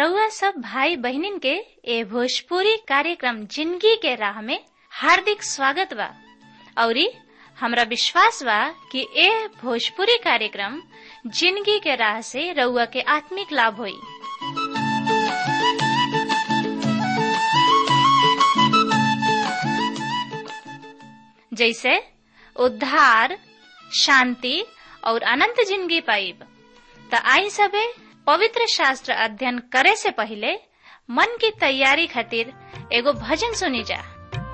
रउआ सब भाई बहिनीन के ए भोजपुरी कार्यक्रम जिंदगी के राह में हार्दिक स्वागत बा औरी हमरा विश्वास बा कि ए भोजपुरी कार्यक्रम जिंदगी के राह से रउआ के आत्मिक लाभ होई जैसे उद्धार शांति और अनंत जिंदगी पाइब त आई सबे पवित्र शास्त्र अध्ययन करे से पहले मन की तैयारी खातिर एगो भजन सुनी जा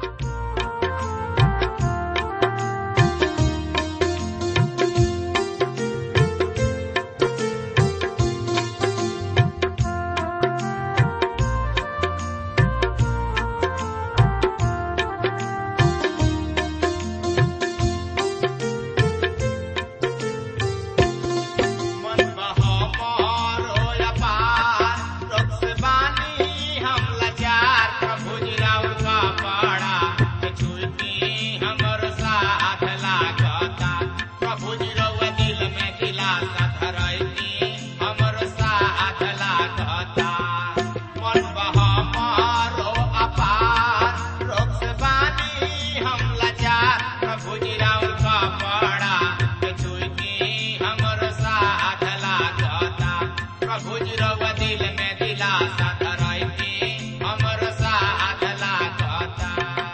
मन बहो मोर होया पार, रोग से बानी हम लाचार, प्रभु जी राउर का पाड़ा, के छुईती हमर साथ लागता। प्रभु जी रउआ दिल में दिलासा धरैती, हमर साथ लागता। मन बहो मोर हो अपार, रोग से बानी हम लाचार, प्रभु जी राउर का पाड़ा, के छुईती हमर साथ लागता प्रभु जी रउआ दिल में दिलासा धरैती हमर साथ लागता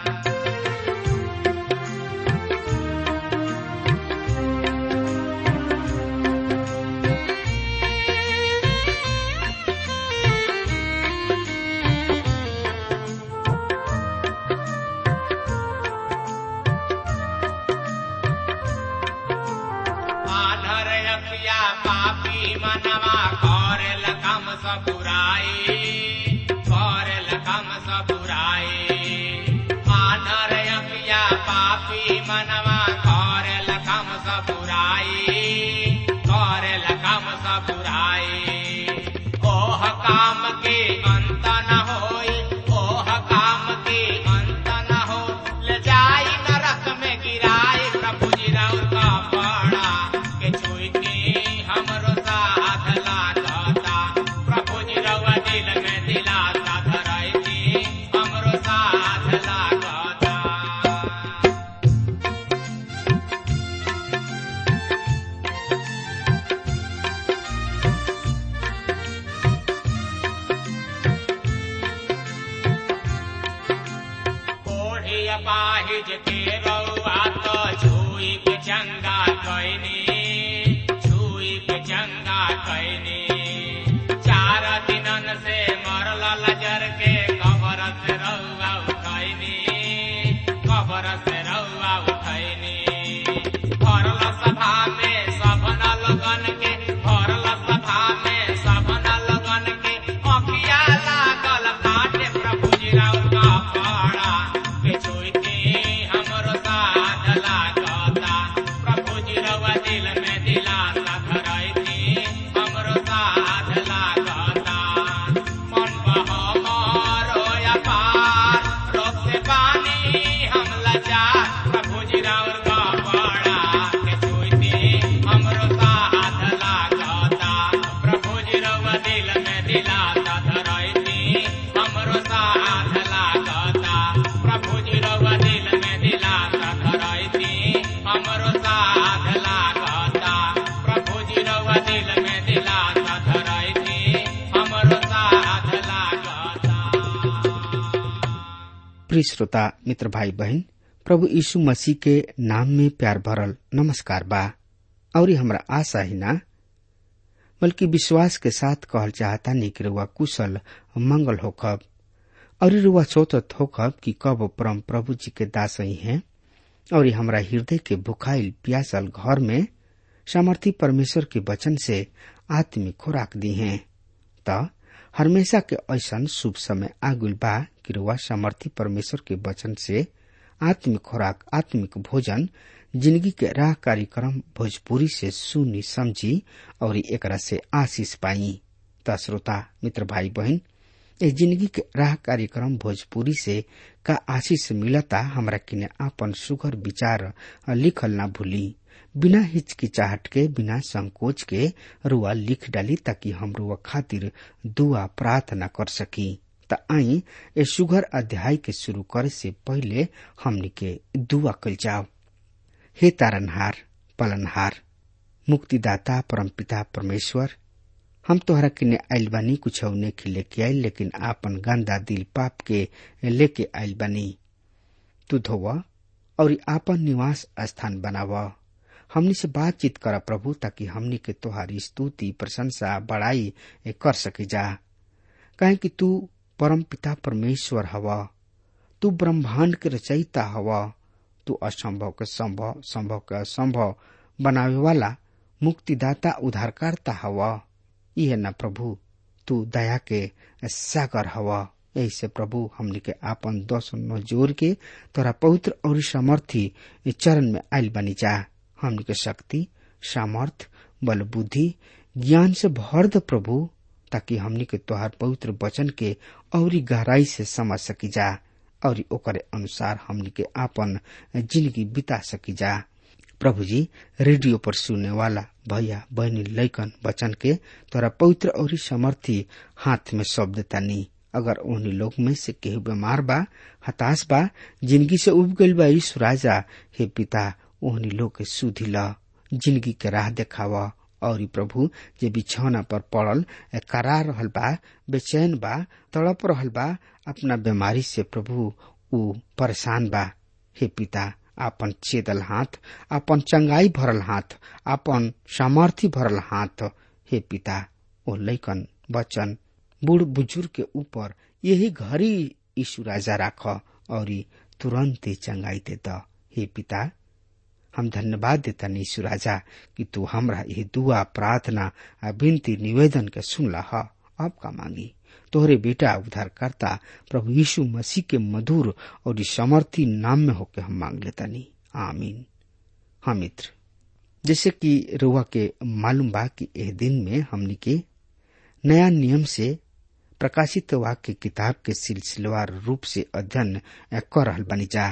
आधर अखिया पापी मनवा करेल कम सब बुराई करेल कम सब बुराई आधर अखिया पापी मनवा करेल कम सब बुराई करेल कम सब बुराई ओह काम के अंत न होई ओह काम के अंत न हो ले जाई नरक में गिराई प्रभु जी राउर का पाड़ा के छुईती हमरो साथ लागता प्रभु जी रउआ दिल में दिलासा धरैती हमरो साथ लागता कोढ़ी अपाहिज के रउआ तो छुई के चंगा कैनी छुई के चंगा कैनी चार दिनन से मरल लजर के कबर से रउआ उठैनी कबर से रउआ उठैनी भरल सभा में सभन लगन के भरल सभा में सभन लगन के अखिया लागल बाटे प्रभु जी राउर का पाड़ा के छुईती हमरो साथ लागता प्रभु जी रउआ दिल में दिलासा धरैती हमरो साथ लागता मन बहो मोर होया पार रोग से पानी हम लाचार प्रभु जी राउर का पाड़ा के छुईती हमरो साथ लागता प्रभु जी रउआ दिल में दिलासा धरैती हमरो साथ लागता प्रभु जी रउआ दिल में दिलासा धरैती हमरो साथ लागता प्रभु जी रउआ दिल में दिलासा धरैती हमरो साथ लागता प्रिय श्रोता मित्र भाई बहन प्रभु यीशु मसीह के नाम में प्यार भरल नमस्कार बा और हमरा आशा ही ना बल्कि विश्वास के साथ कहल चाहता नहीं कि रुआ कुशल मंगल होखब और रुआ सोचत होखब कि कब परम प्रभु जी के दास ही हैं और हमरा हृदय के भुखाइल प्यासल घर में सामर्थी परमेश्वर के वचन से आत्मिक खुराक दी हैं त हमेशा के ऐसन शुभ समय आगुल बा कि रुआ सामर्थी परमेश्वर के वचन से आत्मिक खुराक आत्मिक भोजन जिंदगी के राह कार्यक्रम भोजपुरी से सुनी समझी और एकरा से आशीष पाई त श्रोता मित्र भाई बहन ए जिंदगी के राह कार्यक्रम भोजपुरी से का आशीष मिलता हमरा किने आपन सुगर विचार लिखल ना भूली बिना हिचकिचाहट के बिना संकोच के रुआ लिख डाली ताकि हम रुआ खातिर दुआ प्रार्थना कर सकी त आई ए सुघर अध्याय के शुरू करे से पहले हमनी के दुआ कल जाओ हे तारनहार पलनहार मुक्तिदाता परमपिता परमेश्वर हम तोहरा किने आइल बानी कुछ नेखी लेके आइल लेकिन आपन गंदा दिल पाप के लेके आइल बानी तू धोव और आपन निवास स्थान बनाव हमनी से बातचीत कर प्रभु ताकि हमनी के तोहारी स्तुति प्रशंसा बड़ाई कर सके जा काहे कि तू परम पिता परमेश्वर हवा तू ब्रह्मांड के रचयिता हवा तू असंभव के संभव संभव के असंभव बनावे वाला मुक्तिदाता उद्धारकर्ता हवा यह न प्रभु तू दया के सागर हवा ऐसे प्रभु हमने के आपन दस न जोर के तोरा पवित्र और सामर्थी चरण में आयल बनी जा हमने के शक्ति सामर्थ बल बुद्धि ज्ञान से भर द प्रभु ताकि हमने के तोहार पवित्र वचन के और गहराई से समझ सकी जा और ओकरे अनुसार हमने के आपन जिंदगी बिता सकी जा प्रभु जी रेडियो पर सुनने वाला भैया बहनी लैकन बचन के तोरा पवित्र और समर्थी हाथ में सौंप देता नी अगर उन्हीं लोग में से केहू बीमार बा हताश बा जिंदगी से उब गईल बा ईश्वर राजा हे पिता ओहनी लोग के सुधी ल जिंदगी के राह देखावा और प्रभु जे बिछौना पर पड़ल करा रहल बा बेचैन बा तड़प रहल बा अपना बीमारी से प्रभु ऊ परेशान बा हे पिता आपन चेदल हाथ आपन चंगाई भरल हाथ आपन सामर्थी भरल हाथ हे पिता ओ लैकन बचन बूढ़ बुजुर्ग के ऊपर यही घड़ी यीशु राजा राख और तुरंत ही चंगाई देता हे पिता हम धन्यवाद देता यीशु राजा कि तू हमरा ये दुआ प्रार्थना आ विनती निवेदन के सुनला ह अब का मांगी तोहरे बेटा उद्धारकर्ता प्रभु यीशु मसीह के मधुर और समर्थी नाम में होके हम मांग लेता नी आमीन हाँ मित्र जैसे कि रुआ के मालूम बा कि एह दिन में हमनी के नया नियम से प्रकाशित वाक्य किताब के सिलसिलेवार रूप से अध्ययन कर रहल बनी जा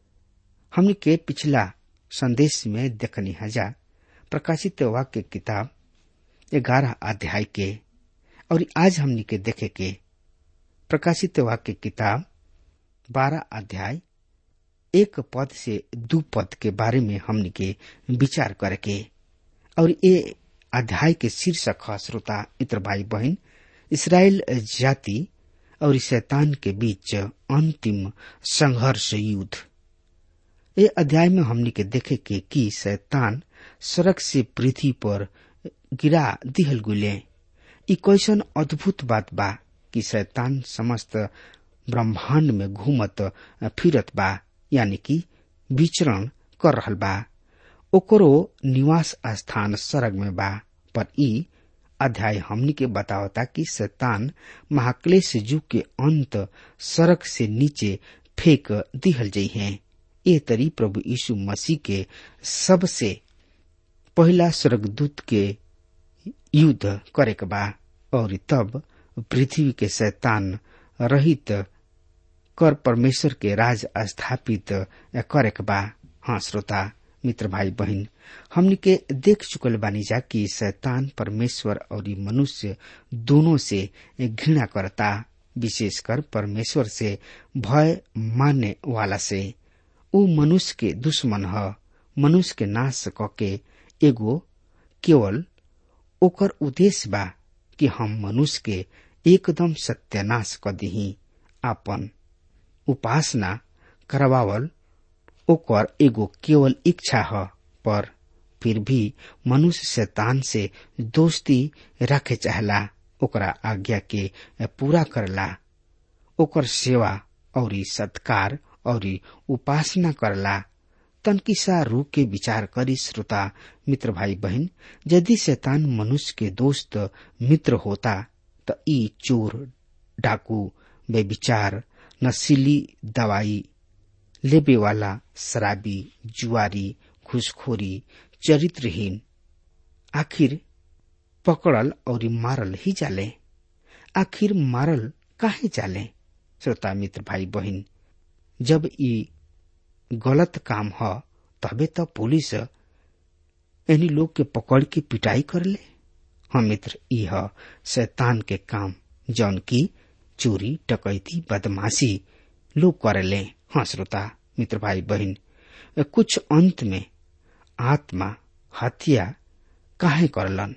हमनी के पिछला संदेश में देखनी हजा प्रकाशित वाक्य किताब ग्यारह अध्याय के और आज हमनी के देखे के प्रकाशित वाक्य किताब बारह अध्याय एक पद से दू पद के बारे में हमनी के विचार करके और ये अध्याय के शीर्षक है श्रोता मित्र भाई बहन इसराइल जाति और शैतान के बीच अंतिम संघर्ष युद्ध ये अध्याय में हमनी के देखे के कि शैतान सड़क से पृथ्वी पर गिरा दिहल गुले ई कैसन अद्भुत बात बा कि शैतान समस्त ब्रह्मांड में घूमत फिरत बा यानी कि विचरण कर रहल बा ओकरो निवास स्थान सड़क में बा पर ई अध्याय हमनी के बतावता कि शैतान महाक्लेश युग के अंत सड़क से नीचे फेंक दिहल जाइ है ए तरी प्रभु यीशु मसीह के सबसे पहला स्वर्गदूत के युद्ध करे के बा और तब पृथ्वी के शैतान रहित कर परमेश्वर के राज स्थापित करे के बा हाँ श्रोता मित्र भाई बहन हमनी के देख चुकल बानी जा कि शैतान परमेश्वर और मनुष्य दोनों से घृणा करता विशेषकर परमेश्वर से भय मानने वाला से ऊ मनुष्य के दुश्मन ह मनुष्य के नाश कके एगो केवल ओकर उद्देश्य बा कि हम मनुष्य के एकदम सत्यानाश क दिही आपन उपासना करवावल ओकर एगो केवल इच्छा ह पर फिर भी मनुष्य शैतान से दोस्ती रखे चाहला ओकरा आज्ञा के पूरा करला ओकर सेवा और सत्कार और उपासना करला तनकी सा रू के विचार करी श्रोता मित्र भाई बहन यदि शैतान मनुष्य के दोस्त मित्र होता त ई चोर डाकू बेविचार नशीली दवाई लेबे वाला शराबी जुआरी घुसखोरी चरित्रहीन आखिर पकड़ल और मारल ही जाले आखिर मारल काहे जाले श्रोता मित्र भाई बहन जब ई गलत काम ह तबे त पुलिस एनी लोग के पकड़ के पिटाई कर ले हम मित्र यह शैतान के काम जौन की चोरी टकैती बदमाशी लोग करे ले हाँ श्रोता मित्र भाई बहन कुछ अंत में आत्मा हत्या काहे करलन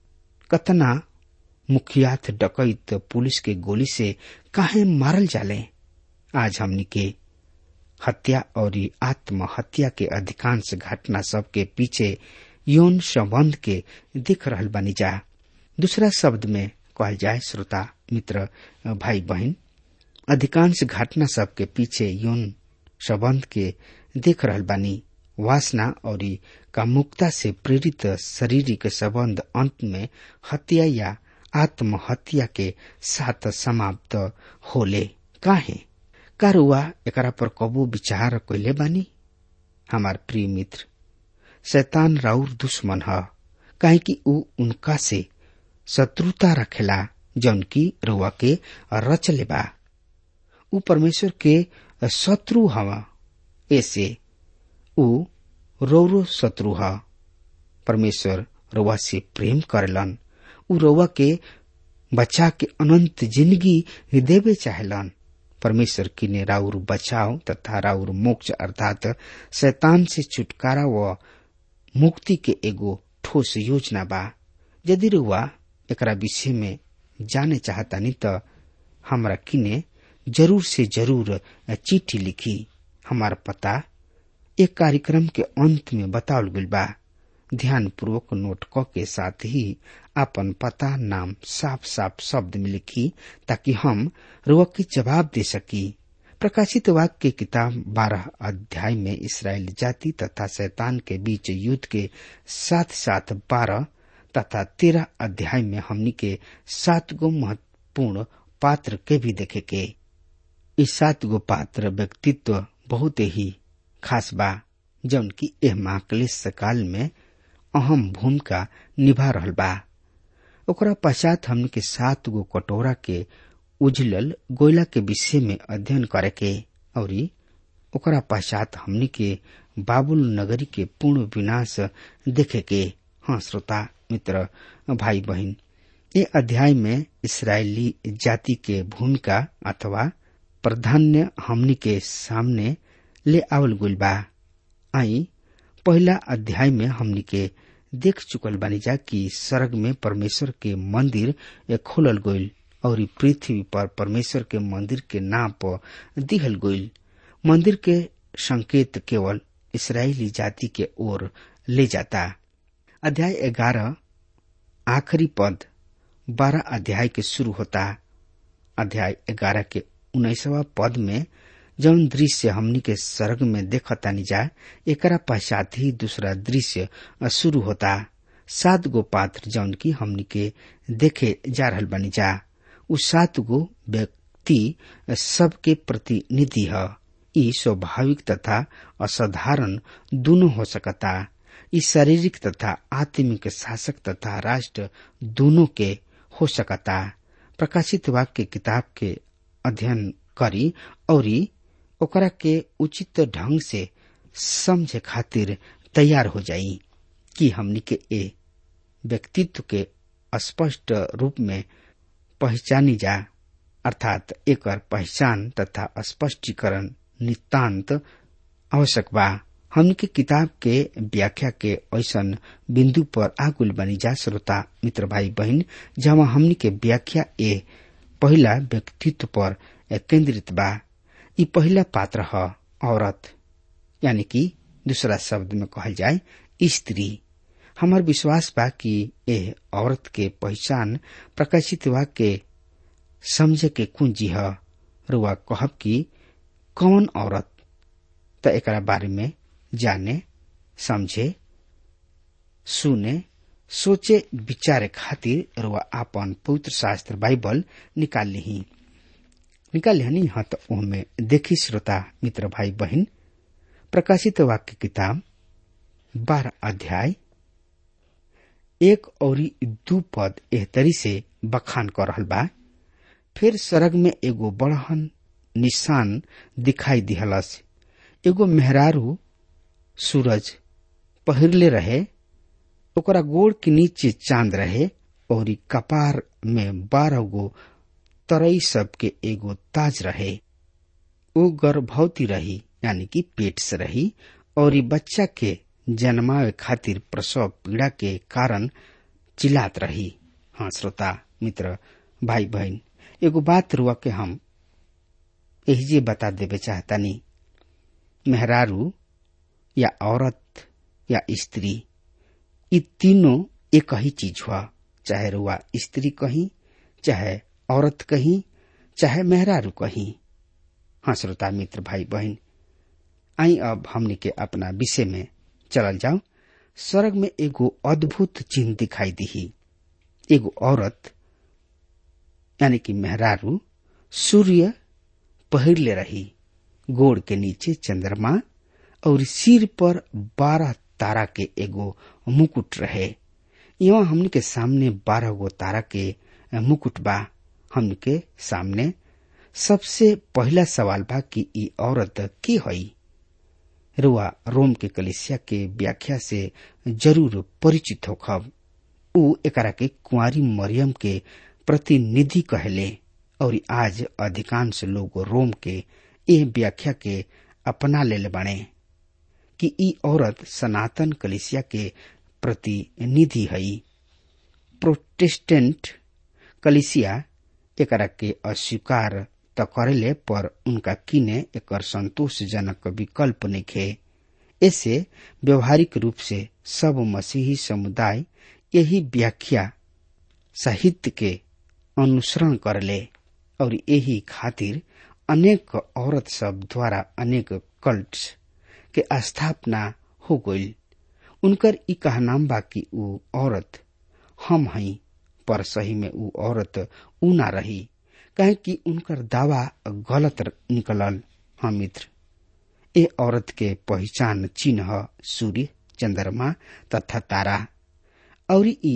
कतना मुखियात डकैत पुलिस के गोली से काहे मारल जाले आज हमनी के हत्या और आत्महत्या के अधिकांश घटना सब के पीछे यौन संबंध के दिख रहल बनी जा दूसरा शब्द में कहल जाए श्रोता मित्र भाई बहन अधिकांश घटना सब के पीछे यौन संबंध के देख रहल बानी वासना और कामुकता से प्रेरित शारीरिक संबंध अंत में हत्या या आत्महत्या के साथ समाप्त होले काहे कारुआ एकरा पर कबो विचार कैले बानी हमार प्रिय मित्र शैतान राउर दुश्मन ह काहे कि ऊ उनका से शत्रुता रखेला जौन की रुआ के रच लेबा ऊ परमेश्वर के शत्रु हवा ऐसे ऊ रौरो शत्रु ह परमेश्वर रउआ से प्रेम करलन ऊ रउआ के बचा के अनंत जिंदगी देवे चाहेलन परमेश्वर किने राउर बचाव तथा राउर मोक्ष अर्थात शैतान से छुटकारा व मुक्ति के एगो ठोस योजना बा यदि रुआ एकरा विषय में जाने चाहतानी त हमरा किने जरूर से जरूर चिट्ठी लिखी हमार पता एक कार्यक्रम के अंत में बतावल गइल बा ध्यान पूर्वक नोट क के साथ ही अपन पता नाम साफ साफ शब्द में लिखी ताकि हम रुआ के जवाब दे सकी प्रकाशित वाक्य के किताब बारह अध्याय में इसराइल जाति तथा शैतान के बीच युद्ध के साथ साथ बारह तथा तेरह अध्याय में हमनी के सात गो महत्वपूर्ण पात्र के भी देखे के इस सात गो पात्र व्यक्तित्व बहुत ही खास बा जौन की एह महाक्लेश काल में अहम भूमिका निभा रहल बा ओकरा पश्चात हमन के सात गो कटोरा के उजलल गोयला के विषय में अध्ययन करे के और ओकरा पश्चात हमनी के बाबुल नगरी के पूर्ण विनाश देखे के हाँ श्रोता मित्र भाई बहन ये अध्याय में इसराइली जाति के भूमिका अथवा प्राधान्य हमनी के सामने ले आवल गुल बा आई पहला अध्याय में हमनी के देख चुकल बानी जा कि स्वर्ग में परमेश्वर के मंदिर खोलल गईल और पृथ्वी पर परमेश्वर के मंदिर के नाप दिहल गईल मंदिर के संकेत केवल इसराइली जाति के ओर ले जाता अध्याय ग्यारह आखिरी पद बारह अध्याय के शुरू होता अध्याय ग्यारह के उन्नीसवा पद में जौन दृश्य हमनी के स्वर्ग में देखतानी जा एकरा पश्चात ही दूसरा दृश्य शुरू होता सात गो पात्र जौन की हमनी के देखे जा रहल बनी जा उ सात गो व्यक्ति सबके प्रतिनिधि है ई स्वाभाविक तथा असाधारण दोनों हो सकता ई शारीरिक तथा आत्मिक शासक तथा राष्ट्र दोनों के हो सकता प्रकाशित वाक्य किताब के अध्ययन करी और ओकरा के उचित ढंग से समझे खातिर तैयार हो जाई कि हमनी के ए व्यक्तित्व के स्पष्ट रूप में पहचानी जा अर्थात एकर पहचान तथा स्पष्टीकरण नितांत आवश्यक बा हमनी के किताब के व्याख्या के ऐसन बिंदु पर आगुल बनी जा श्रोता मित्र भाई बहन जहाँ हमनी के व्याख्या ए पहला व्यक्तित्व पर केंद्रित बा ई पहला पात्र ह औरत यानी कि दूसरा शब्द में कहल जाए स्त्री हमार विश्वास बा कि एह औरत के पहचान प्रकाशित वा के समझे के कुंजी है रुआ कहब कि कौन औरत त एकरा बारे में जाने समझे सुने सोचे विचारे खातिर रुआ आपन पवित्र शास्त्र बाइबल निकाल ली निकाल लिहनी हाँ तो ओहमे देखी श्रोता मित्र भाई बहन प्रकाशित वाक्य किताब बारह अध्याय एक और दू पद एहतरी से बखान कर रहल बा फिर सरग में एगो बड़हन निशान दिखाई दिहलस एगो मेहरारू सूरज पहिरले रहे ओकरा गोड़ के नीचे चांद रहे और ई कपार में बारह गो तरई सब के एगो ताज रहे वो गर्भवती रही यानी कि पेट से रही और ई बच्चा के जन्मावे खातिर प्रसव पीड़ा के कारण चिल्लात रही हाँ श्रोता मित्र भाई बहन एगो बात रुआ के हम एहिजे बता देवे चाहतानी मेहरारू या औरत या स्त्री ये तीनों एक ही चीज हुआ चाहे रुआ स्त्री कहीं चाहे औरत कहीं चाहे मेहरारू कहीं हाँ श्रोता मित्र भाई बहन आई अब हमने के अपना विषय में चलल जाओ स्वर्ग में एगो अद्भुत चिन्ह दिखाई दी एगो औरत यानी कि मेहरारू सूर्य पहिरले रही गोड़ के नीचे चंद्रमा और सिर पर बारह तारा के एगो मुकुट रहे यहाँ हमने के सामने बारह गो तारा के मुकुट बा हमने के सामने सबसे पहला सवाल बा कि ई औरत की हई रुआ रोम के कलिसिया के व्याख्या से जरूर परिचित होखब उ एकरा के कुंवारी मरियम के प्रतिनिधि कहले और आज अधिकांश लोग रोम के ए व्याख्या के अपना ले बाणे कि ई औरत सनातन कलिसिया के प्रतिनिधि हई प्रोटेस्टेंट कलिसिया एकरा के अस्वीकार त करेले पर उनका किने एकर संतोषजनक विकल्प नइखे ऐसे व्यवहारिक रूप से सब मसीही समुदाय यही व्याख्या साहित्य के अनुसरण करले और यही खातिर अनेक औरत सब द्वारा अनेक कल्ट के स्थापना हो गई उनकर ई कहनाम बा कि ऊ औरत हम हई पर सही में ऊ औरत ऊ ना रही काहे कि उनकर दावा गलत निकलल हाँ मित्र ए औरत के पहचान चिन्ह सूर्य चंद्रमा तथा तारा और ई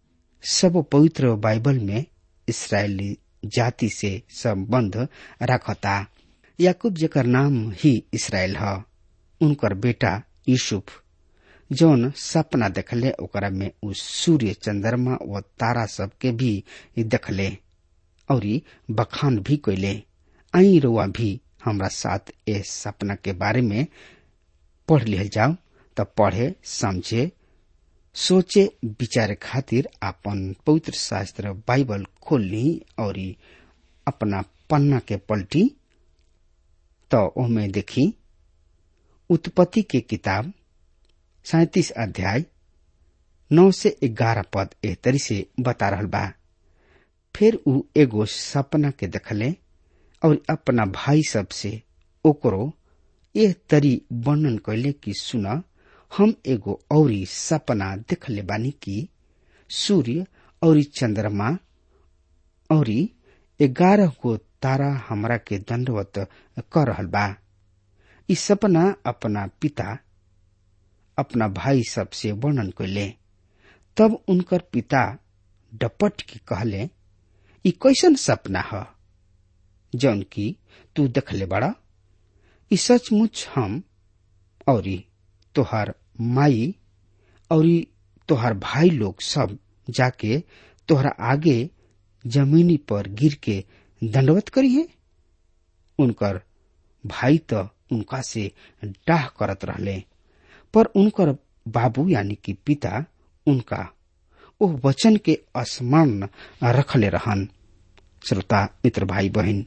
सब पवित्र बाइबल में इसराइली जाति से संबंध रखता याकूब जेकर नाम ही इसराइल ह उनकर बेटा यूसुफ जौन सपना देखले ओकरा में उ सूर्य चंद्रमा व तारा सब के भी देखले और बखान भी कैले आई रुआ भी हमरा साथ ए सपना के बारे में पढ़ लिहल जाओ त पढ़े समझे सोचे विचारे खातिर आपन पवित्र शास्त्र बाइबल खोल ली और अपना पन्ना के पलटी तो ओमे देखी उत्पत्ति के किताब सैतीस अध्याय नौ से ग्यारह पद एह तरी से बता रहल बा फिर उ एगो सपना के देखले और अपना भाई सब से ओकरो एह तरी वर्णन कैले कि सुन हम एगो औरी सपना देखले बानी कि सूर्य और चंद्रमा और ग्यारह गो तारा हमरा के दंडवत कर रहल बा ई सपना अपना पिता अपना भाई सब से वर्णन कैले तब उनकर पिता डपट के कहले ई कैसन सपना ह जौन की तू देखले बड़ा ई सचमुच हम और तोहार माई और तोहार भाई लोग सब जाके तोहरा आगे जमीनी पर गिर के दंडवत करिए उनकर भाई तो उनका से डाह करत रहले पर उनकर बाबू यानी कि पिता उनका ओ वचन के स्मरण रखले रहन श्रोता मित्र भाई बहन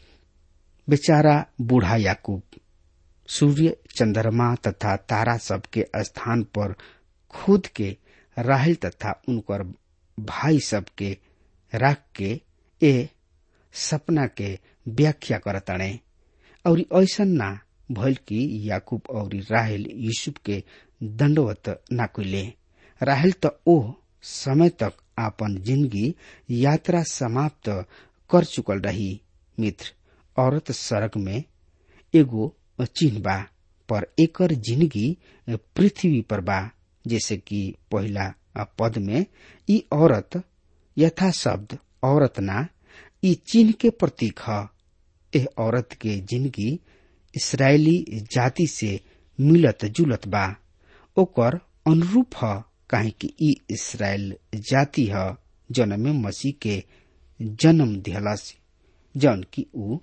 बेचारा बूढ़ा याकूब सूर्य चंद्रमा तथा तारा सब के स्थान पर खुद के राहल तथा उनकर भाई सब के रख के ए सपना के व्याख्या करतणे और ऐसा ना भइल कि याकूब और राहल यूसुफ के दंडवत ना कैले राहल तो ओ समय तक आपन जिंदगी यात्रा समाप्त कर चुकल रही मित्र औरत सड़क में एगो चिन्ह बा पर एकर जिंदगी पृथ्वी पर बा जैसे कि पहला पद में ई औरत यथा शब्द औरत ना ई चिन्ह के प्रतीक ह एह औरत के जिंदगी इसराइली जाति से मिलत जुलत बा ओकर अनुरूप ह काहे कि ई इसराइल जाति ह जौन में मसीह के जन्म दिहलस जौन की ऊ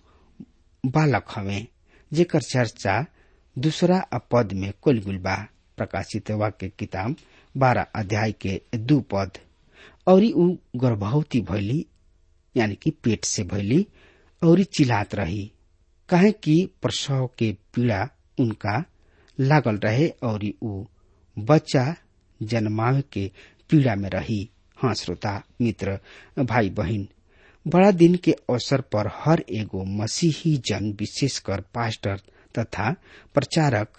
बालक हवे जेकर चर्चा दूसरा पद में कुलगुल बा प्रकाशित वाक्य किताब बारह अध्याय के दू पद और ऊ गर्भवती भैली यानी कि पेट से भैली और चिल्लात रही काहे कि प्रसव के पीड़ा उनका लागल रहे और ऊ बच्चा जन्मावे के पीड़ा में रही हाँ श्रोता मित्र भाई बहन बड़ा दिन के अवसर पर हर एगो मसीही जन विशेषकर पास्टर तथा प्रचारक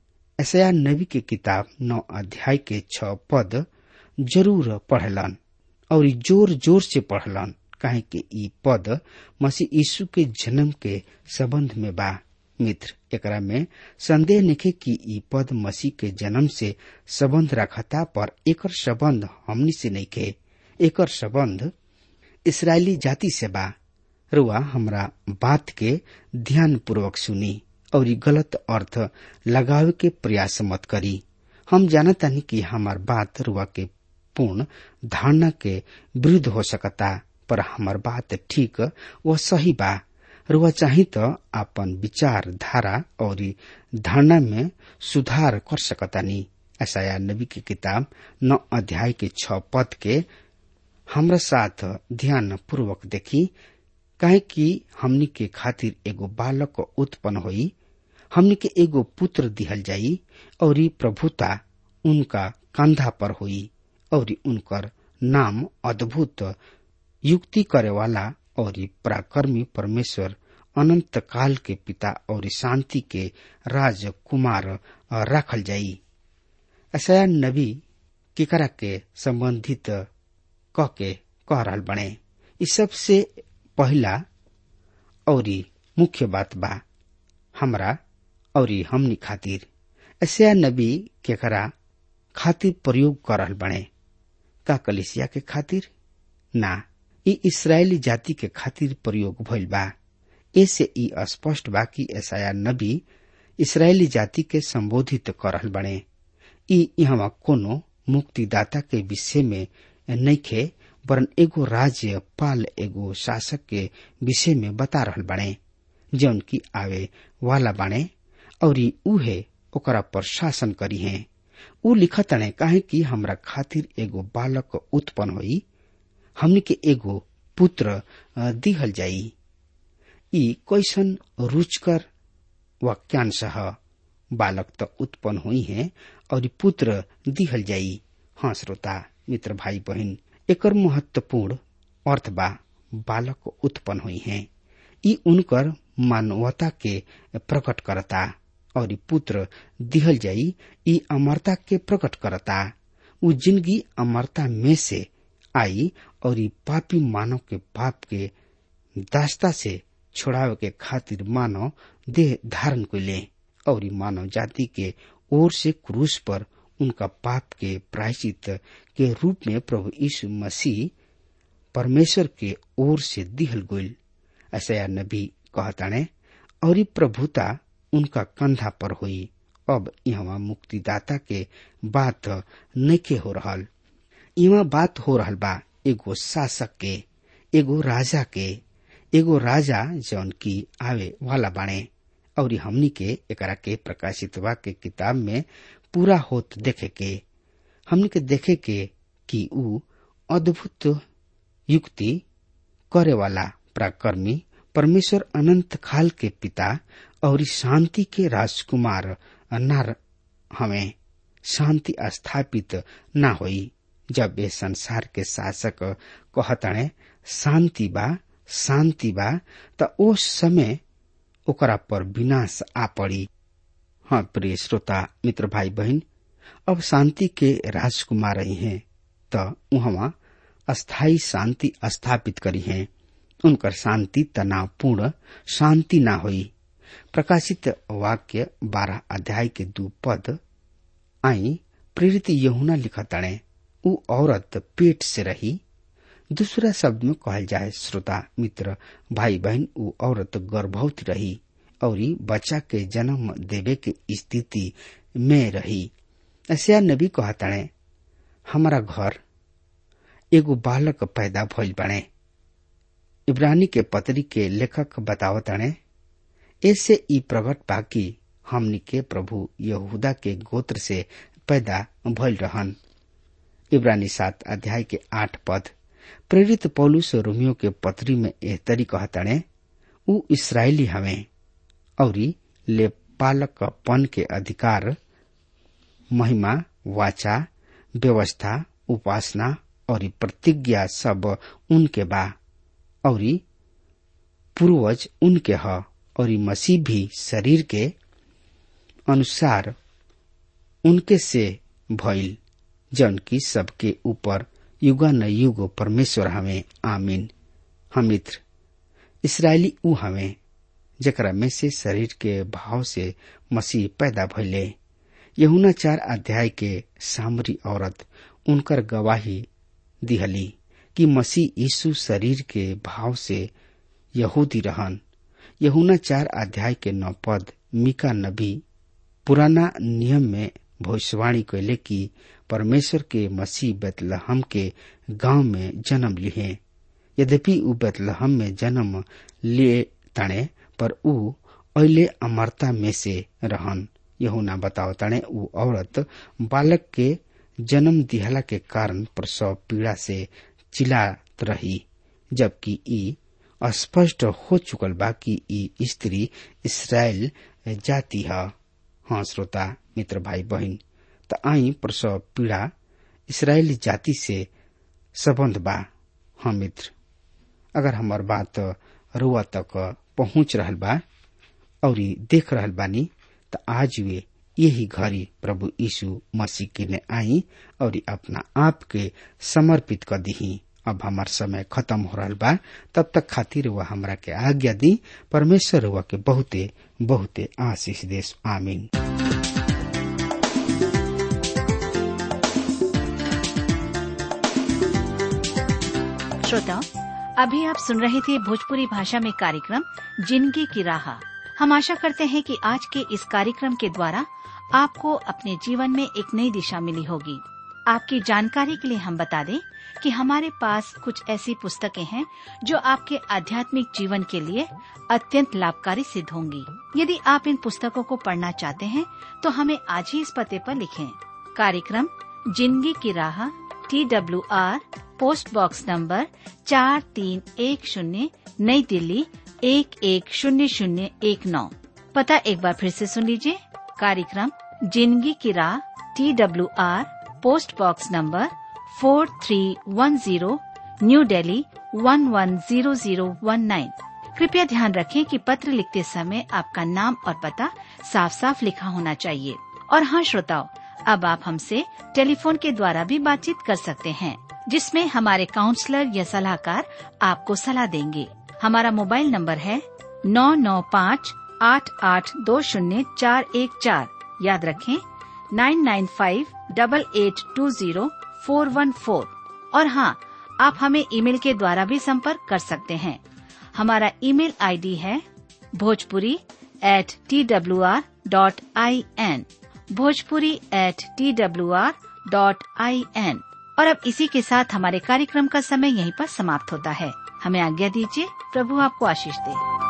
ऐसा नबी के किताब नौ अध्याय के छ पद जरूर पढ़लन और जोर जोर से पढ़लन काहे कि ई पद मसीह यीशु के जन्म के संबंध में बा मित्र एकरा में संदेह निखे कि ई पद मसीह के जन्म से संबंध रखता पर एकर संबंध हमनी से नइखे एकर संबंध इसराइली जाति से बा रुआ हमरा बात के ध्यान पूर्वक सुनी और गलत अर्थ लगावे के प्रयास मत करी हम जानतानी कि हमार बात रुआ के पूर्ण धारणा के विरुद्ध हो सकता पर हमार बात ठीक व सही बा रुआ चाही तो अपन विचार धारा और धारणा में सुधार कर सकतानी ऐसा नबी की किताब नौ अध्याय के छ पद के हमरा साथ ध्यान पूर्वक देखी काहे कि हमनी के खातिर एगो बालक उत्पन्न होई हमनी के एगो पुत्र दिहल जाई और प्रभुता उनका कंधा पर हुई और उनकर नाम अद्भुत युक्ति करे वाला और पराक्रमी परमेश्वर अनंत काल के पिता और शांति के राजकुमार रखल जाई ऐसा नबी केकरा के संबंधित क के कह रहल बने इस सबसे पहला और मुख्य बात बा हमरा और हमनी खातिर ऐसा नबी केकरा खातिर प्रयोग कर रहल बने का कलिसिया के खातिर ना ई इसराइली जाति के खातिर प्रयोग भइल बा ऐसे ई स्पष्ट बा कि ऐसा नबी इसराइली जाति के संबोधित कर रहल बने ई यहाँ कोनो मुक्तिदाता के विषय में नइखे वरन एगो राज्य पाल एगो शासक के विषय में बता रहल बने जौन की आवे वाला बने और उहे ओकरा पर शासन करी है उ लिखतने काहे कि हमरा खातिर एगो बालक उत्पन्न होई हमनी के एगो पुत्र दिहल जाई ई कैसन रुचकर वाक्यांश ह बालक त उत्पन्न हुई है और पुत्र दिहल जाई हाँ श्रोता मित्र भाई बहन एकर महत्वपूर्ण अर्थ बा बालक उत्पन्न हुई है ई उनकर मानवता के प्रकट करता और पुत्र दिहल जाई ई अमरता के प्रकट करता उ जिंदगी अमरता में से आई और ई पापी मानव के पाप के दास्ता से छोड़ावे के खातिर मानव देह धारण को ले और ई मानव जाति के ओर से क्रूस पर उनका पाप के प्रायश्चित के रूप में प्रभु यीशु मसीह परमेश्वर के ओर से दिहल गोल ऐसा नबी कहताने और प्रभुता उनका कंधा पर हुई अब यहाँ मुक्तिदाता के बात नइखे हो रहल यहाँ बात हो रहल बा एगो शासक के एगो राजा के एगो राजा जौन की आवे वाला बाणे और हमनी के एकरा के प्रकाशित के किताब में पूरा होत देखे के हमनी के देखे के कि ऊ अद्भुत युक्ति करे वाला पराक्रमी परमेश्वर अनंत खाल के पिता और शांति के राजकुमार न हमें शांति स्थापित न होई जब ये संसार के शासक कहतणे शांति बा शांति बा त उस समय ओकरा पर विनाश आ पड़ी हाँ प्रिय श्रोता मित्र भाई बहन अब शांति के राजकुमार ही हैं त उहवा अस्थाई शांति स्थापित करी है उनकर शांति तनावपूर्ण शांति ना हुई प्रकाशित वाक्य बारह अध्याय के दू पद आई प्रेरित यहुना लिखतणे उ औरत पेट से रही दूसरा शब्द में कहल जाए श्रोता मित्र भाई बहन उ औरत गर्भवती रही और बच्चा के जन्म देवे के स्थिति में रही ऐसा नबी कहतणे हमारा घर एगो बालक पैदा भइल बने इब्रानी के पत्री के लेखक बतावताणे ऐसे ई प्रकट बाकी हमनी के प्रभु यहूदा के गोत्र से पैदा भइल रहन इब्रानी सात अध्याय के आठ पद प्रेरित पौलुस रोमियो के पत्री में एह तरी कहताणे ऊ इसराइली हवे औरी ले पालकपन के अधिकार महिमा वाचा व्यवस्था उपासना और प्रतिज्ञा सब उनके बा और पूर्वज उनके ह और मसीह भी शरीर के अनुसार उनके से भइल जन की सबके ऊपर युगा न युग परमेश्वर हमें आमीन हम मित्र इसराइली ऊ हमें जकरा में से शरीर के भाव से मसीह पैदा भइले यहुना चार अध्याय के सामरी औरत उनकर गवाही दिहली कि मसीह यीशु शरीर के भाव से यहूदी रहन यहुना चार अध्याय के नौ पद मिका नबी पुराना नियम में भविष्यवाणी कैले कि परमेश्वर के मसीह बेतलहम के गांव में जन्म लिए यद्यपि ऊ बेतलहम में जन्म लिए तणे पर ऊ अहिले अमरता में से रहन यहुना बताओ तणे ऊ औरत बालक के जन्म दिहला के कारण प्रसव पीड़ा से चिल्लात रही जबकि ई स्पष्ट हो चुकल बा कि ई स्त्री इसराइल जाति है हाँ श्रोता मित्र भाई बहन त आई प्रसव पीड़ा इसराइली जाति से संबंध बा हाँ मित्र अगर हमार बात रुआ तक पहुंच रहल बा और देख रहल बानी त आज वे यही घड़ी प्रभु यीशु मसीह के ने आई और अपना आप के समर्पित कर दी अब हमार समय खत्म हो रहा बा तब तक खातिर वह हमरा के आज्ञा दी परमेश्वर हुआ के बहुते बहुते आशीष देश आमीन श्रोताओं अभी आप सुन रहे थे भोजपुरी भाषा में कार्यक्रम जिंदगी की राह हम आशा करते हैं कि आज के इस कार्यक्रम के द्वारा आपको अपने जीवन में एक नई दिशा मिली होगी आपकी जानकारी के लिए हम बता दें कि हमारे पास कुछ ऐसी पुस्तकें हैं जो आपके आध्यात्मिक जीवन के लिए अत्यंत लाभकारी सिद्ध होंगी यदि आप इन पुस्तकों को पढ़ना चाहते हैं तो हमें आज ही इस पते पर लिखें कार्यक्रम जिंदगी की राह T W R post box number चार तीन एक शून्य नई दिल्ली एक एक शून्य शून्य एक नौ पता एक बार फिर से सुन लीजिए कार्यक्रम जिंदगी की राह T W R post box number four three one zero new Delhi one one zero zero one nine कृपया ध्यान रखें कि पत्र लिखते समय आपका नाम और पता साफ साफ लिखा होना चाहिए और हाँ श्रोताओं अब आप हमसे टेलीफोन के द्वारा भी बातचीत कर सकते हैं जिसमें हमारे काउंसलर या सलाहकार आपको सलाह देंगे हमारा मोबाइल नंबर है नौ नौ पाँच आठ आठ दो शून्य चार एक चार याद रखें nine nine five double eight two zero four one four और हाँ आप हमें ईमेल के द्वारा भी संपर्क कर सकते हैं हमारा ईमेल आईडी है Bhojpuri at T W R dot I N Bhojpuri at T W R dot I N और अब इसी के साथ हमारे कार्यक्रम का समय यहीं पर समाप्त होता है हमें आज्ञा दीजिए प्रभु आपको आशीष दे